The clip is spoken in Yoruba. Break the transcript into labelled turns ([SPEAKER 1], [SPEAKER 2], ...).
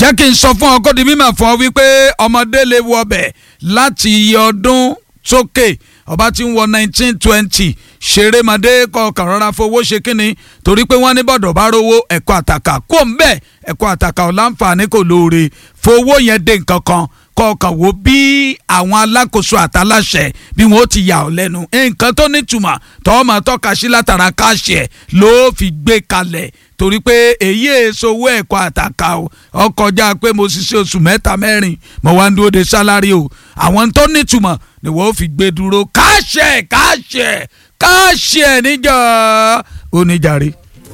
[SPEAKER 1] jẹ́ kí n sọ fún ọ kó di mímọ̀ fún ọ wípé ọmọdé lè wọ ọbẹ̀ láti iye ọdún sókè ọba tí ń wọ nineteen twenty ṣerémadé kọkàn rọra fowó ṣe kínni torí pé wọ́n ní bọ̀dọ̀ bá rówó ẹ̀kọ́ àtàkà kó ń bẹ̀ ẹ̀kọ́ àtàkà ọ̀ láǹfààní kò lóore fowó yẹn dé nǹkan kan kọkàn wo bí àwọn alákòóso àtàláṣẹ bí wọn ó ti yà ọ́ lẹ́nu nǹkan tó nítumọ̀ tọ́ máa tọ́ka sí látara káàṣì ẹ̀ ló fi gbé kalẹ̀ torí pé èyí èso owó ẹ̀kọ́ àtàkà o ọkọjá pé mo ṣiṣẹ́ oṣù mẹ́ta mẹ́rin mo wá ń dúró de sálárì o àwọn tó nítumọ̀ ni wọ́n fi gbé dúró káàṣì ẹ̀ káàṣì ẹ̀ káàṣì ẹ̀ níjọ́ oníjàre.